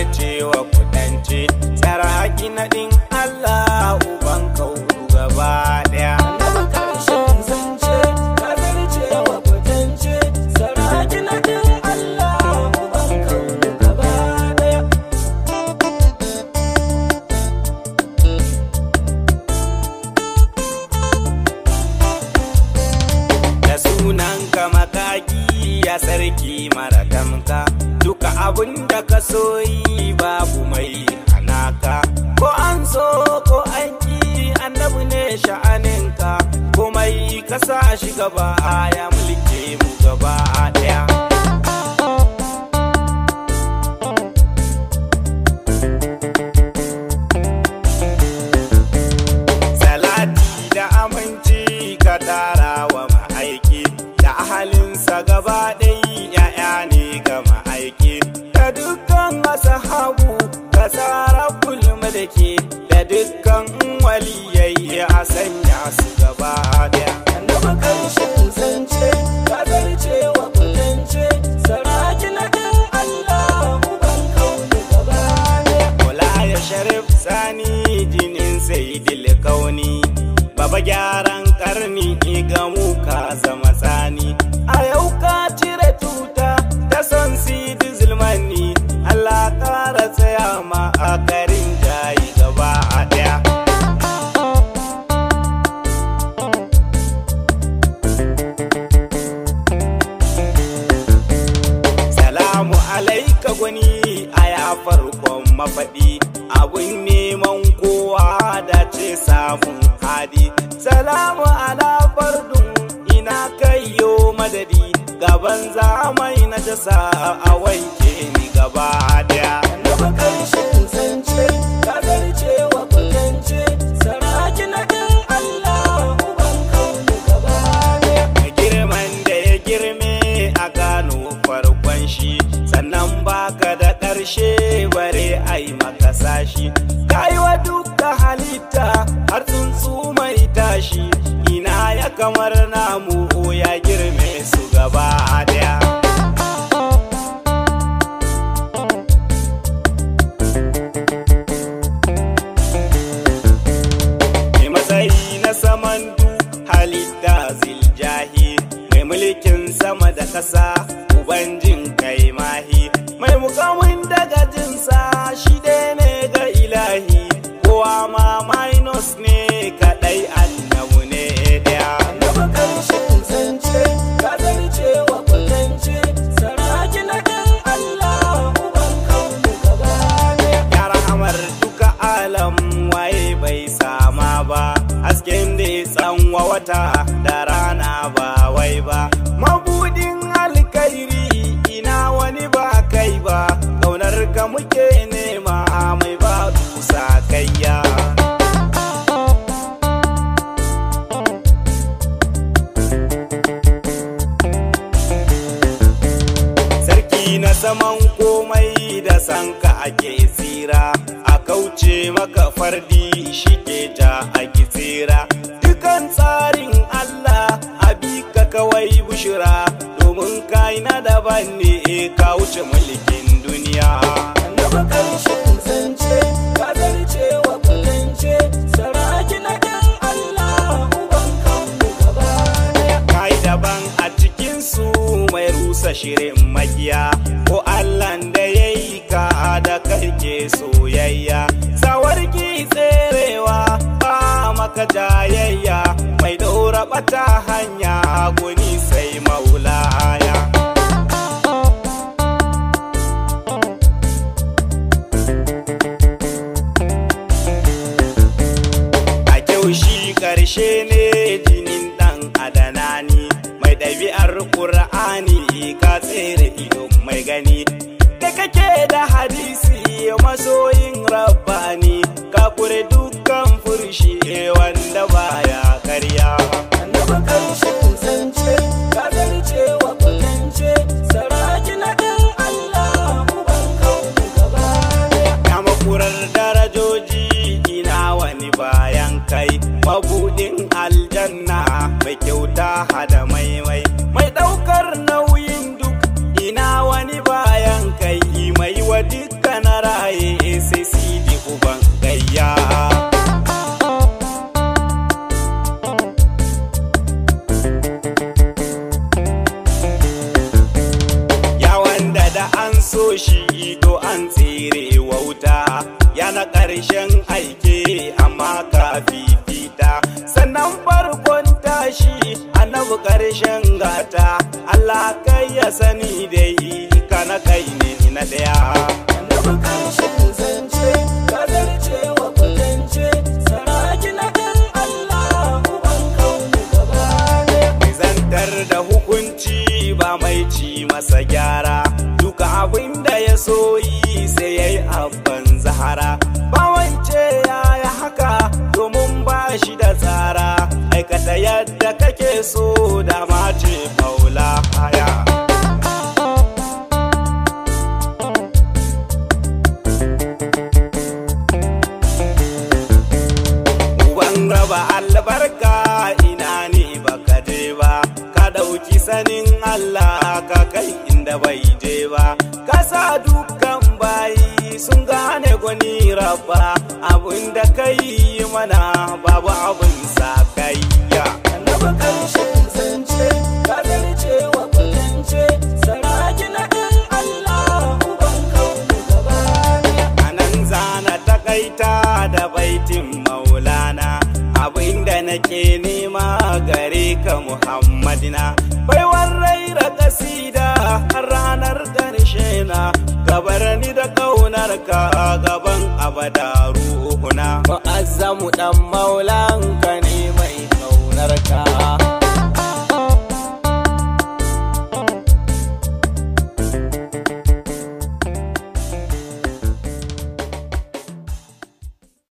zarce wa kudance saraki naɗin Allah uban kauru gaba ɗaya Annabi karshen zance ka zarce wa kwatance saraki na din Allah uban kaunu gaba daya da sunan ka makaki ya sarki mara tamka duka abun da ka so yi babu mai hanaka ko an so ko an ki annabi ne sha'aninka komai ka sa shi gaba ya mulke mu gaba daya salati da aminci ka tara wa ma'aiki da ahalinsa gaba ɗai ya'ya ne ga ma'aiki da dukkan asahabu ka tsara mulki da dukkan waliyai a sanya su gaba ɗaya Annabi karshen zance ka zarce wa kwatance saraki na din Allah uban kaunu gaba daya Kula ya sharif sani jinin sayidil kauni Baba gyaran karni ga mu ka zama tsani A yau ka cire tuta da son sidi zulmani Allah kara tsaya ma a garin jayi gaba a daya Salamu alaika gwani a ya farkon mafaɗi abun neman kowa da ce samun hadi. Salamu ala fardun ina kayyo madadi gaban zamai na jasa a wanke ni gaba daya. Annabi karshen zance ka zarce wa kwatance saraki na din Allah uban kaunu gaba daya girman da ya girme a gano farkon shi sannan baka da ƙarshe bare ai maka sashi kai wa duka halitta har tsuntsu mai tashi ina ya kamar namu ya girme su gaba daya mai matsayi na saman du halitta ziljahi mai mulkin sama da ƙasa uban jin kai mahi mai mukamin daga jinsa shi ɗaya ne ga ilahi kowa ma minus ne kaɗai annabu ne ɗaya Annabi karshen zance ka zarce wa kwatance saraki na din Allah uban kaunu gaba daya ya rahamar duka alam waye bai sama ba hasken da ya tsanwa wata da rana ba wai ba mabudin alkairi ina wani ba kai ba kaunar ka muke nema mai ba dusa kayya sarki na saman komai da sanka ake tsira a kauce maka fardi shi ke ja a tsira dukan tsarin Allah a bi ka kawai bushira domin kai na daban ne ka wuce mulkin duniya Annabi karshen zance ka zarce wa kwatance saraki na din Allah uban kaunu gaba daya kai daban a cikin su mai rusa shirin makiya ko Allahn da ya yi ka da karke soyayya sawarki tserewa ba maka jayayya mai daura bata hanya guni sai maulaya a kyau shi karshe ne jinin dan adanani mai ɗabi'ar ƙur'ani ka tsere ido mai gani da kake da hadisi masoyin rabbani ka kure dukkan furshi wanda baya karya Annabi karshen zance ka zarce wa kwatance saraki na din Allah uban kaunu gaba daya ya makurar darajoji ina wani bayan kai mabudin aljanna mai kyauta hada maimai mai daukar nauyin duk ina wani bayan kai mai wa dukkan rayu ƙarshen aike amma ka fifita sannan farkon tashi annabi ƙarshen gata Allah kai ya sani dai kana kai ne na ɗaya annabi karshen zance ka zarce wa kwatance saraki na ɗan Allah uban kauni gaba ɗaya zantar da hukunci ba mai ci masa gyara duka abin da ya so yi sai ya yi abban zahara ba wance ya yi haka domin ba shi da tsara aikata yadda kake so da mace maula haya Uban raba albarka ina ne baka je ba ka ɗauki sanin Allah ka kai inda bai je ba ka sa dukkan bayi sun gane gwani rabba abin da kai mana babu abin sa kayya annabi karshen zance ka zarce wa kwatance saraki na ɗan Allah uban kauni gaba ɗaya anan zana takaita da baitin maulana abinda nake nema gare ka muhammadina baiwar raira kasida har ranar ƙarshe na gabar ni da kaunar ka gaban abada ruhuna Mu'azzamu ɗan maulan